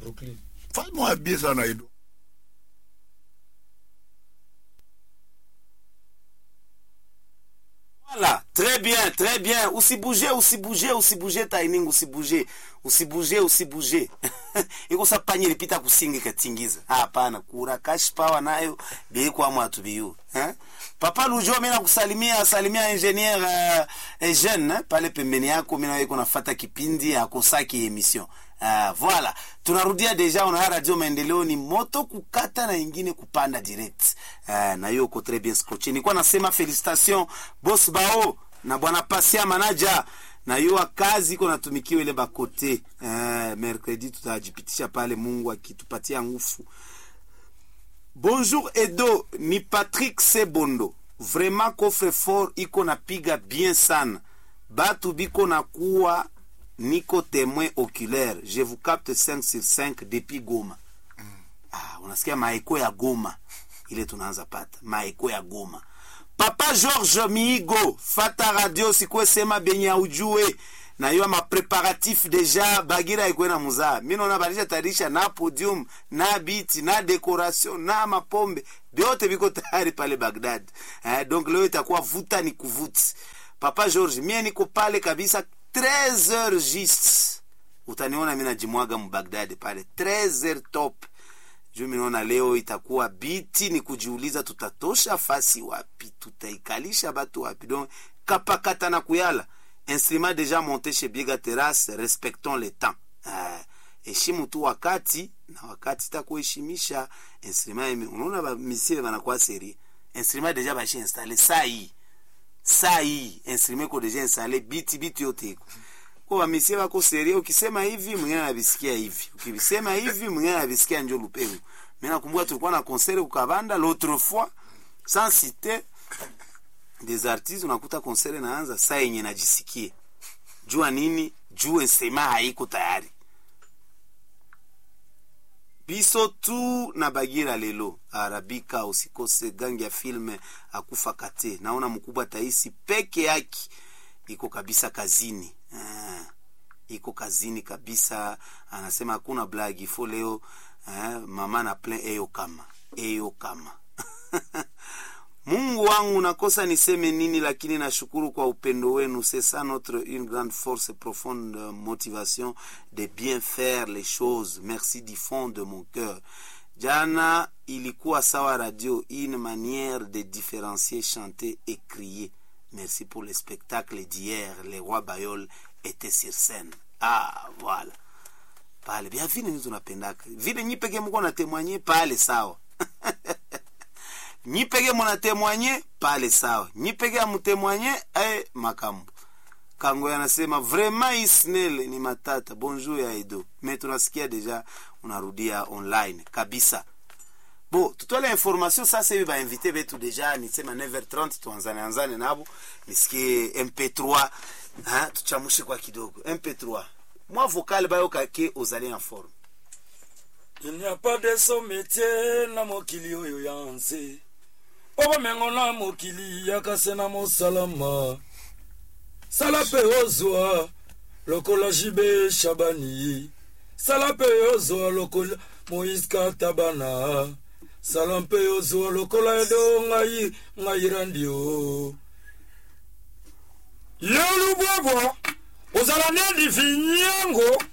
Brooklyn. fais-moi bien sana Edo Voilà, très bien, très bien. Usibuje, usibuje, usibuje taining, usibuje. Usibuje, usibuje. Iko sa panye lipita kusingi katingiza. Ah, hapana, kura cash power nayo bei kwa mwatu biyu. Eh? Papa Lujo mimi nakusalimia, salimia engineer uh, eh, jeune eh? pale pembeni yako mimi nawe kunafata kipindi akosaki emission. Uh, voilà tunarudia deja una radio maendeleo ni moto kukata na ingine kupanda direct uh, na hiyo uko très bien scotché nilikuwa nasema felicitation boss bao na bwana pasia manager na hiyo kazi iko natumikiwa ile bakote uh, mercredi tutajipitisha pale mungu akitupatia nguvu bonjour edo ni patrick sebondo vraiment coffre fort iko napiga bien sana batu biko nakuwa niko témoin oculaire je vous capte 5 sur 5 depuis goma ah, unasikia maeko ya goma ile tunaanza pata maeko ya goma papa george miigo fata radio sikuwe sema benye aujue na hiyo mapreparatif deja bagira ikwe na muzaa mi naona balisha tayarisha na podium na biti na decoration na mapombe vyote viko tayari pale bagdad eh, donc leo itakuwa vuta ni kuvuti papa george mie niko pale kabisa 13 heures juste utaniona mi najimwaga mbagdad pale 13 heures top juu minaona leo itakuwa biti ni kujiuliza tutatosha fasi wapi tutaikalisha batu wapi donc kapakata na kuyala instrument déjà monté chez biega terrasse respectons le temps uh, heshimu tu wakati na wakati takuheshimisha instrument unaona bamisile banakuwa seri instrument déjà bashi installe saa hii saa hii instrument ko deja installe biti biti yote iko kwa wamisie wako seria ukisema hivi mwingine anavisikia hivi ukisema hivi mwingine anavisikia njo lupengo mimi nakumbuka tulikuwa na concert kukabanda l'autre fois sans citer des artistes unakuta concert naanza saa yenye najisikie jua nini juu instrument haiko tayari biso tu na bagira lelo arabika usikose gangi ya filme akufa kate naona mkubwa taisi peke yake iko kabisa kazini ah, iko kazini kabisa anasema hakuna blagi fo leo ah, mama na plein eyo kama eyo kama mungu wangu nakosa niseme nini lakini nashukuru kwa upendo wenu c'est ça notre une grande force profonde motivation de bien faire les choses merci du fond de mon cœur jana ilikuwa sawa radio une manière de différencier chanter et crier merci pour le spectacle d'hier les rois bayol étaient sur scène ah voilà pale bia vile ni tunapendaka vile nyi peke mko natemwanye pale sawa nyi peke munatemwanye pale sawa nyi peke amutemwanye eh, makambo kango yanasema vraiment isnel ni matata bonjour ya edo me tunasikia deja unarudia online kabisa bo tutole information sasa hivi bainvite betu deja nisema 9h30 tuanzane anzane nabo nisikie mp3 ha, tuchamushe kwa kidogo mp3 mwa vocal bayo kake ozali en forme Il n'y a pas de son métier na mokili oyo ya nse po bomengo na mokili yakase na mosalama sala mpe ozwa lokola jibe shabani sala mpe ozwa lokola moïse katabana sala mpe ozwa lokola edo ngai ngai randi o ye lubwabwa ozala nedi vinyengo